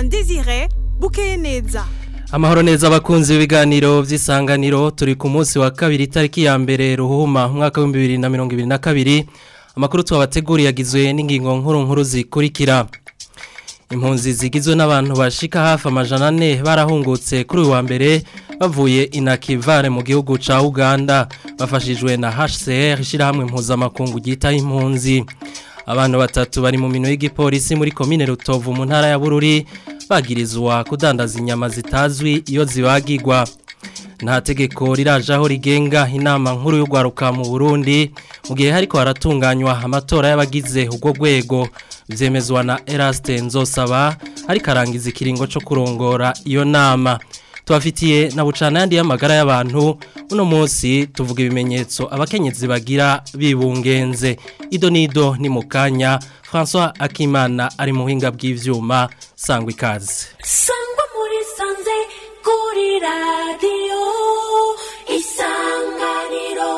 Alain Désiré bukeye neza Amahoro neza abakunzi b'ibiganiro vy'isanganiro turi ku munsi wa kabiri tariki ya mbere ruhuma mwaka wa 2022 amakuru twabateguriye yagizwe n'ingingo nkuru nkuru zikurikira Impunzi zigizwe n'abantu bashika hafi amajana ane barahungutse kuri uyu wa mbere bavuye inakivare mu gihugu ca Uganda bafashijwe na HCR ishirahamwe mpuzamakungu ryita impunzi abantu batatu bari mu mino y'igipolisi muri komine Rutovu mu ntara ya Bururi bagirizwa kudandaza inyama zitazwi iyo zibagirwa nta tegeko rirajaho rigenga inama nkuru y'urwaruka mu Burundi mu gihe hariko haratunganywa amatora y'abagize ubwo rwego vyemezwa na Eraste Nzosaba ariko arangiza ikiringo co kurongora iyo nama tubafitiye na bucana yandi y'amagara y'abantu uno munsi tuvuga ibimenyetso abakenyezi bagira bibungenze ido nido ni mukanya François Akimana ari mu buhinga bw'ivyuma sangwa ikaze sangwa muri sanze kuri radiyo isanganiro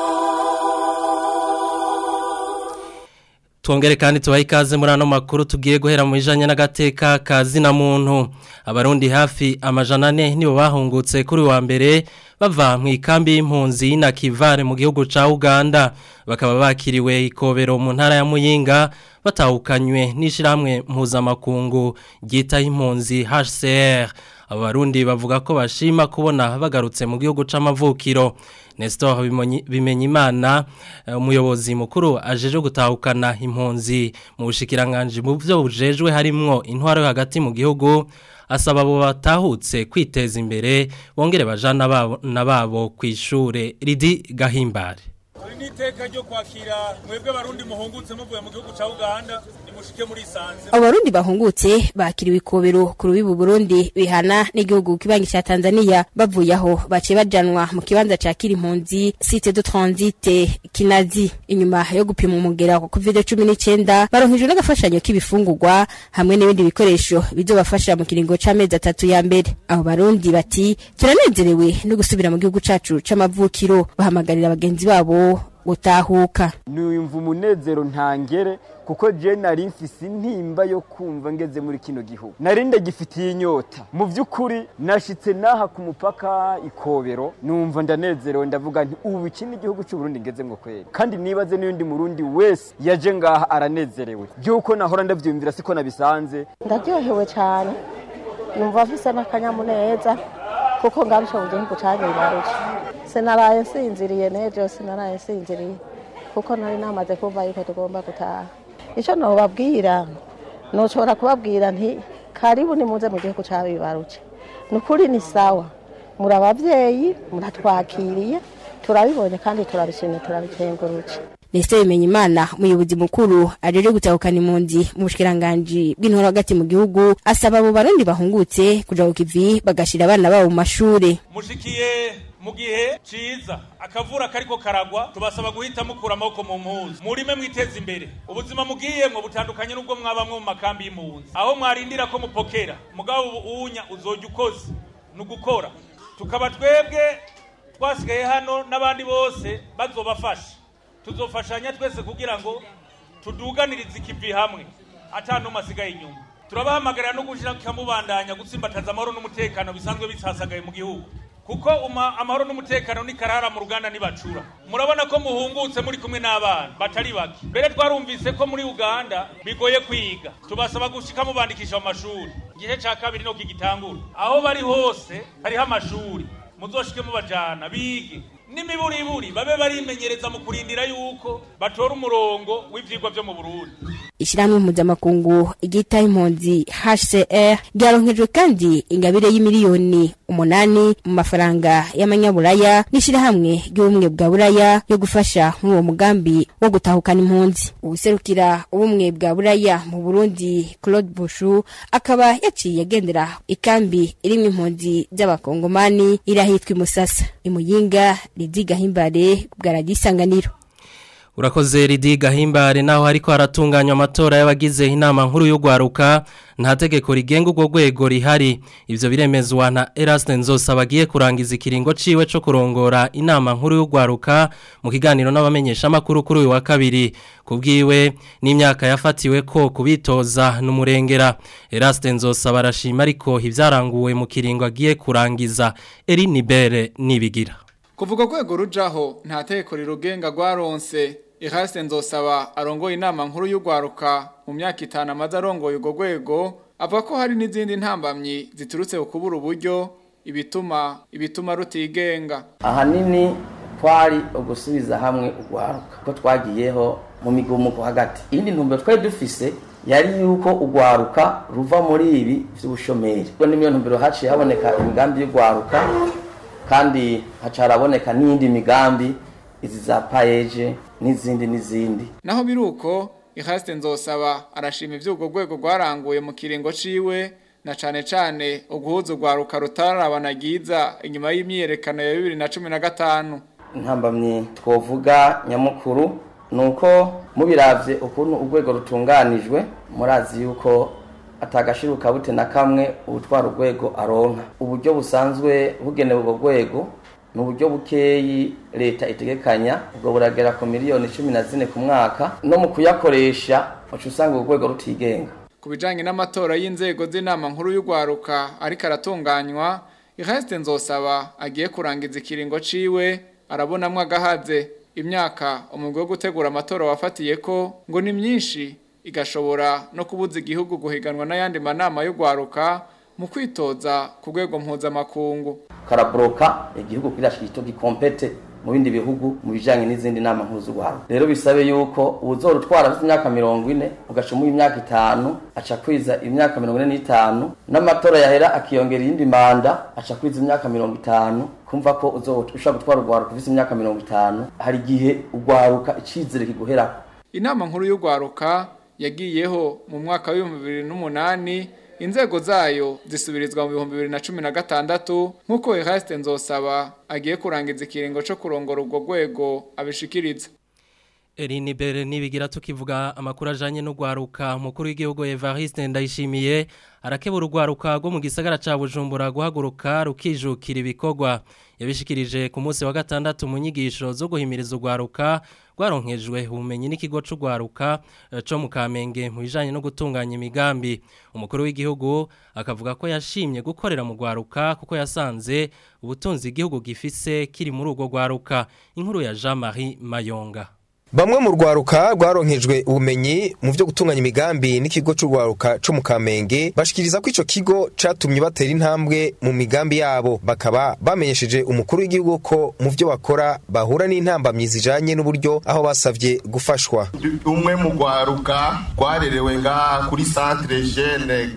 Tuongere kandi tubaha ikaze muri ano makuru tugiye guhera mu ijanye n'agateka kazina muntu abarundi hafi amajana ane nibo bahungutse kuri wa mbere bava mu ikambi y'impunzi na Kivare mu gihugu ca Uganda bakaba bakiriwe ikobero mu ntara ya Muyinga batahukanywe n'ishiramwe mpuzamakungu ryita impunzi HCR abarundi bavuga ko bashima kubona bagarutse mu gihugu c'amavukiro Nestor Bimenyimana umuyobozi mukuru ajeje gutahukana impunzi mu bushikiranganje mu byo bujejwe harimwo intwaro yo hagati mu gihugu asaba abo batahutse kwiteza imbere bongere bajana babo nababo kwishure ridi gahimbare Iri ni iteka ryo kwakira mwebwe barundi muhungutse muvuye mu gihugu ca Uganda nimushike muri Sanze. Abo barundi bahungutse bakiriwe ikobero ku rubibu Burundi bihana n'igihugu kibangi ca Tanzania bavuye aho bace bajanwa mu kibanza ca Kirimpunzi site de transit Kinazi inyuma yo gupima umugera wa COVID-19 baronkejwe n'agafashanyo k'ibifungurwa hamwe n'ibindi bikoresho bizobafasha mu kiringo c'amezi atatu ya mbere abo barundi bati turanezerewe no gusubira mu gihugu cacu c'amavukiro bahamagarira abagenzi babo gutahuka nuyumva umunezero ntangere kuko je nari mfise intimba yo kumva ngeze muri kino gihugu nari ndagifitiye inyota mu by'ukuri nashitse naha ku mupaka ikobero numva ndanezerewe ndavuga nti ubu iki ni igihugu cy'u Burundi ngeze ngo kweri kandi nibaze n'undi murundi wese yaje ngaha aranezerewe byuko nahora ndavyumvira siko nabisanze ndaryohewe cyane numva afise n'akanyamuneza kuko ngarusha mu gihugu cyanjye bibarusha sinaraye nsinziriye n'ejo sinaraye nsinziriye kuko nari namaze kumva yuko tugomba gutaha icyo nobabwira nushobora kubabwira nti karibu nimuze mu gihugu cyawe bibarusha ni ukuri ni sawa muri ababyeyi muratwakiriye turabibonye kandi turabishimye turabikengurutse Nestor Bimenyimana umuyobozi mukuru ajeje gutahukana impunzi mu bushikiranganje bw'intoro hagati mu gihugu asaba abo barundi bahungutse kuja ku kivi bagashira abana babo mu mashure Mushikiye mu gihe ciza akavura kariko karagwa tubasaba guhita mukura amaboko mu mpuzu murime mwiteza imbere ubuzima mugiyemwo butandukanye n'ubwo mwabamwe mu makambi y'impunzi aho mwarindira ko mupokera mugabo uwunya uzoja ukoze ni ugukora tukaba twebwe twasigaye hano n'abandi bose bazobafasha tuzofashanya twese kugira ngo tuduganirize ikivi hamwe atanuma asigaye inyuma turabahamagarira no gushira kamubandanya gutsimbataza amahoro n'umutekano bisanzwe bisasagaye mu gihugu kuko uma, amahoro n'umutekano ni karara mu ruganda nibacura murabona ko muhungutse muri kumwe n'abana batari bake mbere twarumvise ko muri uganda bigoye kwiga tubasaba gushika mubandikisha mu mashuri igihe ca kabiri no kigitangura aho bari hose hariho amashuri muzoshike mubajana bige n'imiburiburi babe barimenyereza mu kurindira yuko batora umurongo w'ivyigwa vyo mu Burundi ishyirahamwe mpuzamakungu ryita impunzi HCR ryaronkejwe kandi ingabire y'imiliyoni umunani mu mafaranga y'amanyaburaya n'ishyirahamwe ry'ubumwe bwa buraya yo gufasha muri uwo mugambi wo gutahukana impunzi ubuserukira ubumwe bwa buraya mu Burundi Claude Bushu akaba yaciye agendera ikambi irimwo impunzi z'abakongomani irahitwa imusasa imuyinga ridiga himbare bwa radisanganiro Urakoze Ridi Gahimbare naho hariko haratunganywa amatora y'abagize inama nkuru y'ugwaruka nta tegeko rigenga urwo rwego rihari ivyo biremezwa na Eraste Nzosa bagiye kurangiza ikiringo ciwe co kurongora inama nkuru y'ugwaruka mu kiganiro n'abamenyesha makuru kuri uyu wa kabiri kubwiwe n'imyaka yafatiwe ko kubitoza n'umurengera Eraste Nzosa barashima ariko ivyaranguwe mu kiringo agiye kurangiza Eri Nibere nibigira Kuvuga kwego rujaho nta teko rirugenga rwaronse Eraste Nzosaba arongoye inama nkuru y'ugwaruka mu myaka itanu amaze arongoye urwo rwego avuga ko hari n'izindi ntambamyi ziturutse ku kubura uburyo ibituma ibituma rutigenga ahanini twari ugusubiza hamwe ugwaruka ko twagiyeho mu migumuko hagati iyindi ntumbero twari dufise yari yuko ugwaruka ruva muri ibi vy'ubushomeri ko nimyo ntumbero haciye haboneka imigambi y'ugwaruka kandi haca haraboneka n'iyindi migambi izi za payeje n'izindi n'izindi naho biruko Eraste Nzosaba arashima ivy'urwo rwego rwaranguye mu kiringo ciwe na cane cane uguhuza ugwaruka rutararabana giza inyuma y'imyiyerekano ya 2015 intambamyi twovuga nyamukuru nuko mubiravye ukuntu urwego rutunganijwe murazi yuko atagashiruka bute na kamwe ubutwara urwego aronka uburyo busanzwe bugenewe ubwo rwego ni uburyo bukeyi leta itegekanya ubwo buragera ku miliyoni cumi na zine ku mwaka no mu kuyakoresha uca usanga urwo rwego rutigenga ku bijanye n'amatora y'inzego z'inama nkuru y'ugwaruka ariko aratunganywa Eraste Nzosaba agiye kurangiza ikiringo ciwe arabonamwo agahaze imyaka umugwi wo gutegura amatora wafatiye ko ngo ni myinshi igashobora no kubuza igihugu guhiganwa n'ayandi manama y'ugwaruka mu kwitoza ku rwego mpuzamakungu karabroka igihugu kugira shito gikompete mu bindi bihugu mu bijanye n'izindi nama nkuru z'ugwaruka rero bisabe yuko uzorutwara afite imyaka mirongo ine ugacumuye imyaka itanu aca kwiza imyaka mirongo ine n'itanu n'amatora yahera akiyongera iyindi manda aca kwiza imyaka mirongo itanu kumva ko ushobora gutwara urwaruka ufite imyaka mirongo itanu hari igihe urwaruka icizere kiguherako inama nkuru y'ugwaruka yagiyeho mu mwaka w'ibihumbi bibiri n'umunani inzego zayo zisubirizwa mu bihumbi bibiri na cumi na gatandatu nk'uko Eraste Nzosaba agiye kurangiza ikiringo co kurongora urwo rwego abishikiriza Erini Bere nibigira tukivuga amakuru ajanye no gwaruka mukuru w'igihugu Evariste ndayishimiye arakebura urwaruka rwo mu gisagara ca Bujumbura guhaguruka rukijukira ibikorwa yabishikirije ku munsi wa gatandatu mu nyigisho zo guhimiriza urwaruka rwaronkejwe ubumenyi n'ikigo c'urwaruka co mu Kamenge mu bijanye no gutunganya imigambi umukuru w'igihugu akavuga ko yashimye gukorera mu rwaruka kuko yasanze ubutunzi igihugu gifise kiri muri urwo rwaruka inkuru ya Jean-Marie Mayonga Bamwe mu rwaruka rwaronkejwe ubumenyi mu byo gutunganya imigambi n'ikigo c'urwaruka co mu Kamenge bashikiriza ko ico kigo catumye batera intambwe mu migambi yabo bakaba bamenyesheje umukuru w'igihugu ko mu byo bakora bahura n'intambamyi zijanye n'uburyo aho basavye gufashwa umwe mu rwaruka rwarerewe ngaha kuri centre jeune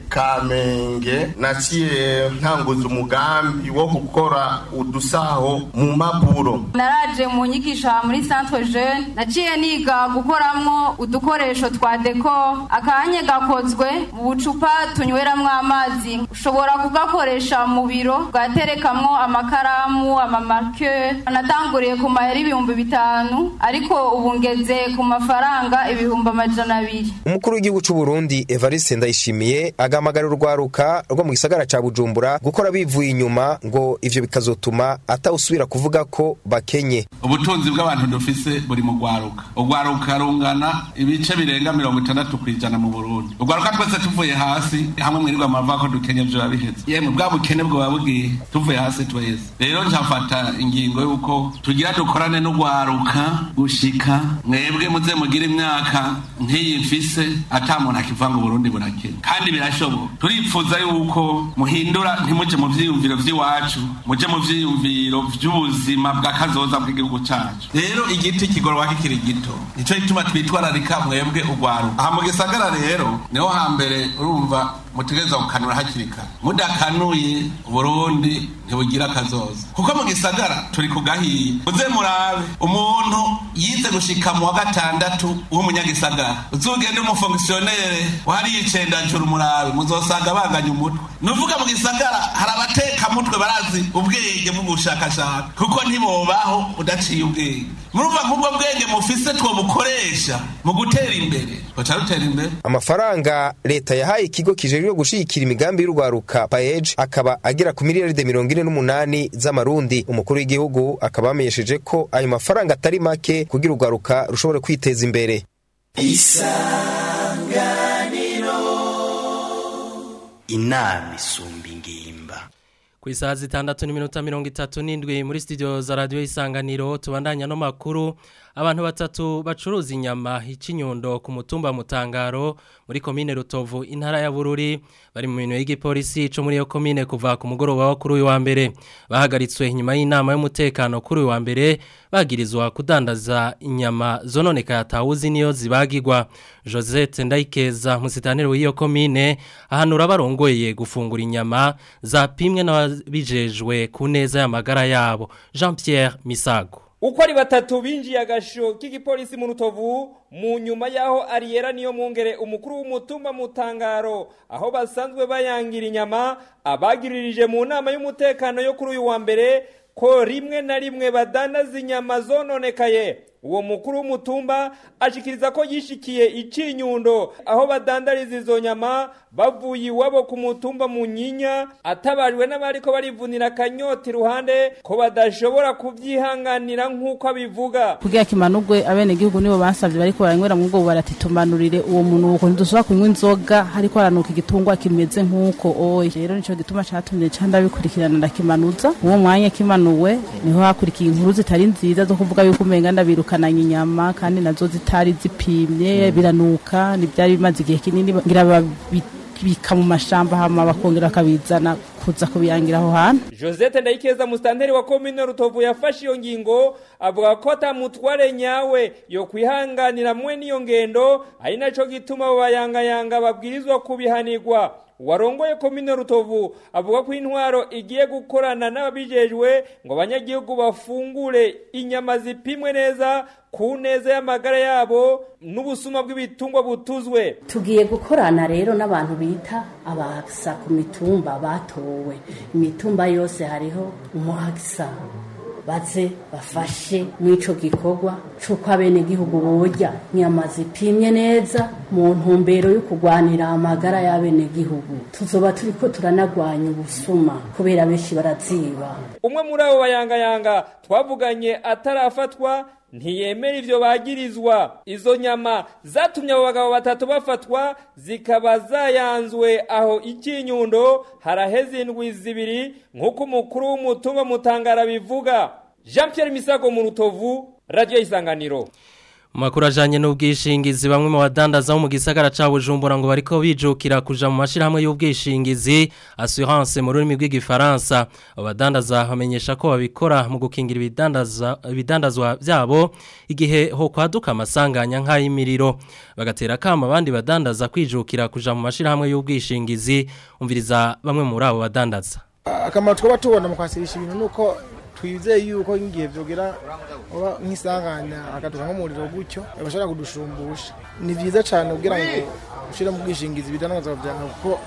Kamenge naciye ntanguza umugambi wo gukora udusaho mu mapuro naraje mu nyigisho muri centre jeune naciye niga gukoramwo udukoresho twa deko akanya gakozwe mu bucupa tunyweramwo amazi ushobora kugakoresha mu biro ugaterekamwo amakaramu amamarke natanguriye ku mahera ibihumbi bitanu ariko ubu ngeze ku mafaranga ibihumbi amajana abiri umukuru w'igihugu c'u Burundi Evariste Ndayishimiye agamagarira urwaruka rwo mu gisagara ca Bujumbura gukora bivuye inyuma ngo ivyo bikazotuma atawusubira kuvuga ko bakenye ubutunzi bw'abantu dufise buri mu rwaruka urwaruka rungana ibice birenga mirongo itandatu ku ijana mu burundi urwaruka twese tuvuye hasi hamwe mwirirwa amavuga ko dukenye vyoba biheze yemwe bwa bukene bwoba bugiye tuvuye hasi twese rero njafata ingingo y'uko tugira dukorane n'urwaruka gushika mwebwe muze mugire imyaka nk'iyi mfise ata muntu akivanga uburundi burakene kandi birashoboka turipfuza yuko muhindura ntimuje mu vyiyumviro vy'iwacu muje mu vyiyumviro vy'ubuzima bw'akazoza bw'igihugu cacu rero igiti kigorwa kikiri gito nico gituma twitwararika mwebwe urwaruka aha mu gisagara rero niho hambere urumva mutegereza gukanura hakiri kare mudakanuye uburundi ntibugira akazoza kuko mu gisagara turi ku gahiye uze murabe umuntu yize gushika mu wa gatandatu w'umunyagisagara uzugende umufongisiyonere wahariye icendajuru murabe muzosanga banganya umutwe nuvuga mu gisagara hari abateka mutwe barazi ubwenge bw'ubushakashatsi kuko ntibobaho udaciye ubwenge murumva nk'ubwo bwenge mufise twobukoresha mu gutera imbere twoca rutera imbere amafaranga leta yahaye ikigo kijejwe gushigikira imigambi y'urwaruka paej akaba agera ku miliyaride mirongo ine n'umunani z'amarundi umukuru w'igihugu akaba yamenyesheje ko ayo mafaranga atari make kugira urwaruka rushobore kwiteza imbere isanganiro inama isumba ingimba ku isaha zitandatu n'iminota mirongo itatu n'indwi muri studio za radiyo isanganiro tubandanya no makuru abantu batatu bacuruza inyama icy'inyundo ku mutumba mutangaro muri komine rutovu intara ya bururi bari mu bintu y'igipolisi cyo muri iyo komine kuva ku mugoroba wo kuri uyu wa mbere bahagaritswe inyuma y'inama y'umutekano kuri uyu wa mbere bagirizwa kudandaza inyama zononeka yatawuzi niyo zibagirwa Josette Ndayikeza musitanire w'iyo komine ahanura barongoye gufungura inyama zapimwe n'ababijejwe ku neza y'amagara yabo Jean Pierre Misago uko ari batatu binjiye agasho k'igipolisi mu rutovu mu nyuma y'aho ariyera niyo mwungere umukuru w'umutumba mu tangaro aho basanzwe bayangira inyama abagiririje mu nama y'umutekano yo kuri uyu wa mbere ko rimwe na rimwe badandaza inyama zononekaye uwo mukuru w'umutumba ashikiriza ko yishikiye icinyundo aho badandariza izo nyama bavuye iwabo ku mutumba mu nyinya atabajwe n'abariko barivunira akanyota iruhande ko badashobora kubyihanganira nk'uko abivuga kugira kimanugwe abene gihugu nibo bansavye bariko baranywera mu bwo barati tumanurire uwo muntu uko ntidushobora kunywa inzoga hariko haranuka igitungwa kimeze nk'uko oye rero nico gituma catumye ca ndabikurikirana ndakimanuza uwo mwanya kimanuwe niho hakurikiye inkuru zitari nziza zo kuvuga yuko umenga ndabirukananye inyama kandi nazo zitari zipimye biranuka ntibyari bimaze igihe kinini ngira babika mu mashamba hama bakongera bakabizana kuza kubiyangira aho hantu Josette Ndayikeza mustanteri wa komine Rutovu yafashe iyo ngingo avuga ko atamutware nyawe yo kwihanganira mwe niyo ngendo ari naco gituma abo bayangayanga babwirizwa kubihanirwa warongoye komine Rutovu avuga ko intwaro igiye gukorana n'ababijejwe ngo abanyagihugu bafungure inyama zipimwe neza ku neza y'amagara yabo n'ubusuma bw'ibitungwa butuzwe tugiye gukorana rero n'abantu bita abahagisa ku mitumba batowe imitumba yose hariho umuhagisa baze bafashe mw'ico gikorwa c'uko abenegihugu borya inyama zipimye neza mu ntumbero yo kurwanira amagara y'abenegihugu tuzoba turiko turanagwanya ubusuma kubera benshi baraziba umwe muri abo bayangayanga twavuganye atarafatwa ntiyemera ivyo bagirizwa izo nyama zatumye abo bagabo batatu bafatwa zikaba zayanzwe aho ikinyundo haraheze indwi zibiri nk'uko umukuru w'umutumba mutangara bivuga jean pierre misago mu rutovu radiyo isanganiro Makuru ajanye n'ubwishingizi bamwe mu badandaza bo mu gisagara ca Bujumbura ngo bariko bijukira kuja mu mashirahamwe y'ubwishingizi assurance mu rurimi rw'igifaransa abadandaza bamenyesha ko babikora mu gukingira ibidandaza ibidandazwa byabo igihe ho kwaduka amasanganya nk'ayimiriro bagatera kama abandi badandaza kwijukira kuja mu mashirahamwe y'ubwishingizi umviriza bamwe muri abo badandaza akamaro twaba tubona mu kwasirisha ibintu nuko twizeye yuko ngiye vyogera oba nk'isanganya akaduka nk'umuriro gutyo bashobora kudushumbusha ni vyiza cane kugira ngo ushire mu bwishingizi bidanazwa vyawe kuko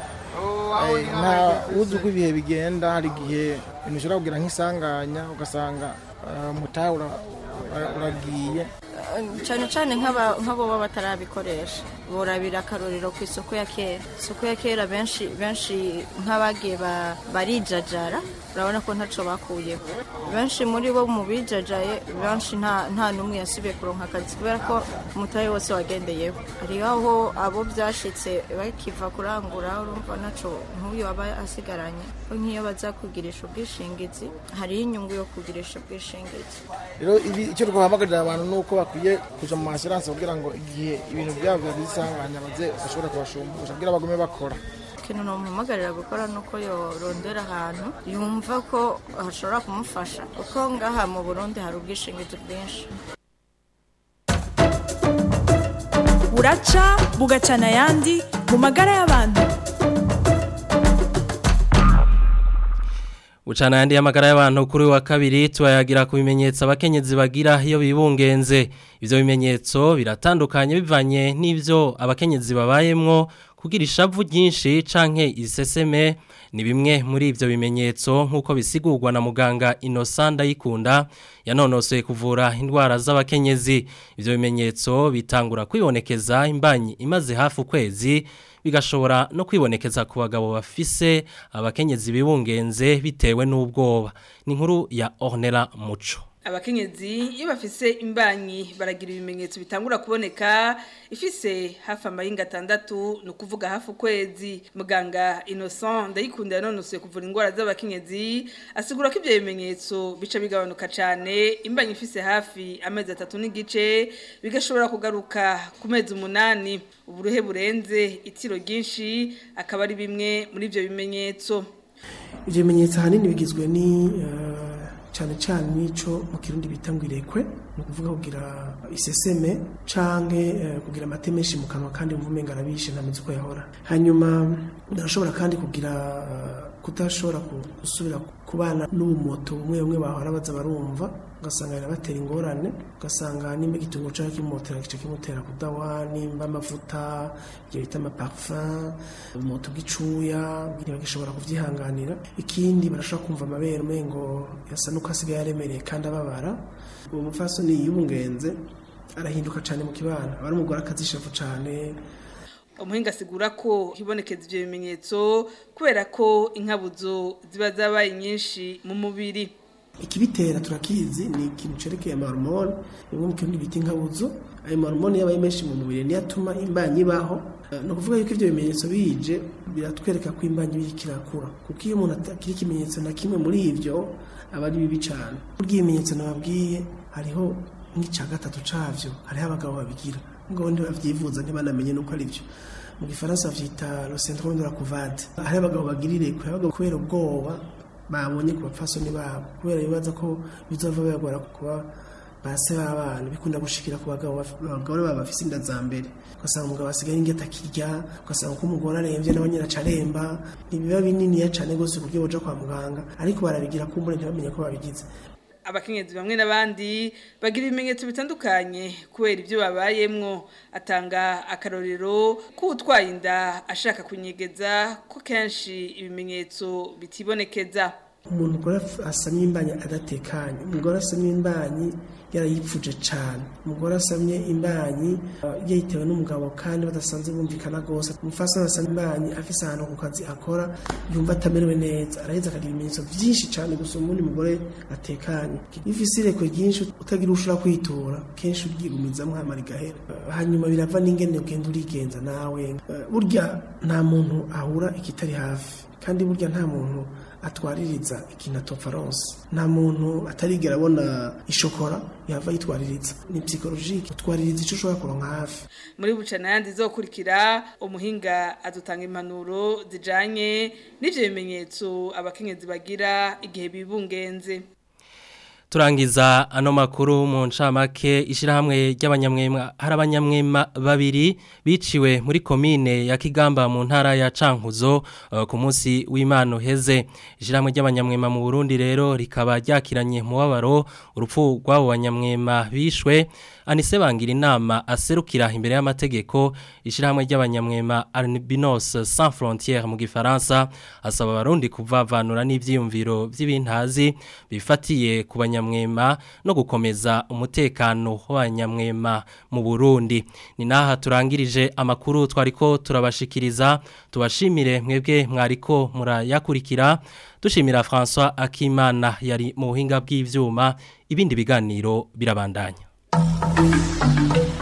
nta uzi uko ibihe bigenda hari igihe ibintu ushobora kugira nk'isanganya ugasanga mutahe uragiye cyane cyane nk'abo baba batarabikoresha borabira akarorero ku isoko ya kera isoko ya kera benshi benshi nk'abagiye barijajara urabona ko ntacyo bakuyeho benshi muri bo mu bijajaye benshi nta n'umwe yasubiye kuronka akazi kubera ko umutahe wose wagendeyeho hariho aho abo byashyitse bakiva kurangura urumva ntacyo nk'uyu aba asigaranye ko nk'iyo baza kugirisha ubwishingizi hariho inyungu yo kugirisha ubwishingizi rero icyo twahamagarira abantu ni uko bakwiye kuja mu masiranse kugira ngo igihe ibintu byabo bizisanganya baze bashobora kubashumbusha kugira bagume bakora ikintu namuhamagarira gukora ni uko yorondera ahantu yumva ko hashobora kumufasha kuko ngaha mu burundi hari ubwishingizi bwinshi buraca bugacana ayandi mu magara y'abantu Ucana yandi y'amagara y'abantu kuri wa kabiri tubayagira ku bimenyetso abakenyezi bagira iyo bibungenze ivyo bimenyetso biratandukanye bivanye n'ivyo abakenyezi babayemwo kugira ishavu ryinshi canke iseseme ni bimwe muri ivyo bimenyetso nk'uko bisigurwa na muganga Innocent Ndayikunda yanonosoye kuvura indwara z'abakenyezi ivyo bimenyetso bitangura kwibonekeza imbanyi imaze hafi ukwezi bigashobora no kwibonekeza ku bagabo bafise abakenyezi bibungenze bitewe n'ubwoba ni inkuru ya Ornella Muco abakenyezi iyo bafise imbanyi baragira ibimenyetso bitangura kuboneka ifise hafi amahinga atandatu ni ukuvuga hafi ukwezi muganga innocent ndayikunda yanonosoye kuvura indwara z'abakenyezi asigura ko ibyo bimenyetso bica bigabanuka cyane imbanyi ifise hafi amezi atatu n'igice bigashobora kugaruka ku mezi umunani uburuhe burenze itiro ryinshi akaba ari bimwe muri ibyo bimenyetso ibyo bimenyetso ahanini bigizwe ni cyane cyane nico mu kirundi bita ngo irekwe ni ukuvuga kugira iseseme canke kugira amate menshi mu kanwa kandi mvume ngarabishe ntameze uko yahora hanyuma ndashobora kandi kugira kudashobora gusubira kubana n'ubumoto bumwe bumwe bahora baza barumva ugasanga birabatera ingorane ugasanga nimba igitunguru cyangwa kimotera gice kimutera kudawa nimba amavuta ibyo bita amaparfum ubumoto bw'icuya ntibagishobora kubyihanganira ikindi barashobora kumva amabere umengo yasa nuko asigaye aremereye kandi ababara uwo mupfasoni yibungenze arahinduka cyane mu kibana aba ari umugore akazishavu cyane umuhinga asigura ko hibonekeza ibyo bimenyetso kubera ko inkabuzo ziba zabaye nyinshi mu mubiri ikibitera turakizi ni ikintu cerekeye amahormone bimwe mu kirundi bita inkabuzo ayo mahormone yabaye menshi mu mubiri niyo atuma imbanyi ibaho ni ukuvuga yuko ibyo bimenyetso bije biratwereka ko imbanyi biriko irakura kuko iyo umuntu atakira ikimenyetso na kimwe muri ivyo aba ari bibi cane burya ibimenyetso nababwiye hariho nk'ica gatatu cavyo hariho abagabo babigira ngo ndi bavyivuza ntibanamenye nuko ari byo mu gifaransa bavyita le syndrome de la couvade hariho abagabo bagira irekwe abagabo kubera ubwoba babonye ku bapfasoni babo kubera bibaza ko bizova bibagora kuba base b'abana bikunda gushikira ku bagabo abagore baba bafise inda za mbere ugasanga umugabo asigaye ingeta akirya ugasanga ko umugore aremvye nawe nyine acaremba ntibiba bininiya cane gose ku buryo boja kwa muganga ariko barabigira kumbure ntibamenye ko babigize abakenyezi bamwe n'abandi bagira ibimenyetso bitandukanye kubera ibyo babayemwo atanga akarorero ko utwaye inda ashaka kunyegeza ko kenshi ibimenyetso bitibonekeza umuntu ukora asamye imbanyi adatekanye umugore asamye imbanyi yarayipfuje cyane umugore asamye imbanyi yayitewe n'umugabo kandi badasanzwe bumvikana rwose umufasha asamye imbanyi afise ahantu ku kazi akora yumva atamerewe neza araheza akagira ibimenyetso byinshi cyane gusa ubundi mugore atekanye iyo ufise irekwe ryinshi utagira ushobora kwitura kenshi uryigumizamo hamara igahera hanyuma birava n'ingene ugenda urigenza nawe burya nta muntu ahura ikitari hafi kandi burya nta muntu atwaririza ikintu atofaronse nta muntu atarigera abona ishokora yava yitwaririza ni psychologique utwaririza icyo ushobora kuronka hafi muri bucana yandi zokurikira umuhinga adutanga impanuro zijanye n'ivyo bimenyetso abakenyezi bagira igihe bibungenze turangiza ano makuru mu ncamake ishyirahamwe ry'abanyamwema hari abanyamwema babiri biciwe muri komine ya kigamba mu ntara ya cankuzo uh, ku munsi w'imana uheze ishyirahamwe ry'abanyamwema mu burundi rero rikaba ryakiranye mubabaro urupfu rw'abo banyamwema bishwe anise bangira inama aserukira imbere y'amategeko ishyirahamwe ry'abanyamwema albinos sans frontières mu gifaransa asaba abarundi kuvavanura n'ivyiyumviro by'ibintazi bifatiye ku banyamwema no gukomeza umutekano w'abanyamwema mu Burundi ni naha turangirije amakuru twariko turabashikiriza tubashimire mwebwe mwariko murayakurikira dushimira François Akimana yari mu buhinga bw'ivyuma ibindi biganiro birabandanya Thank you.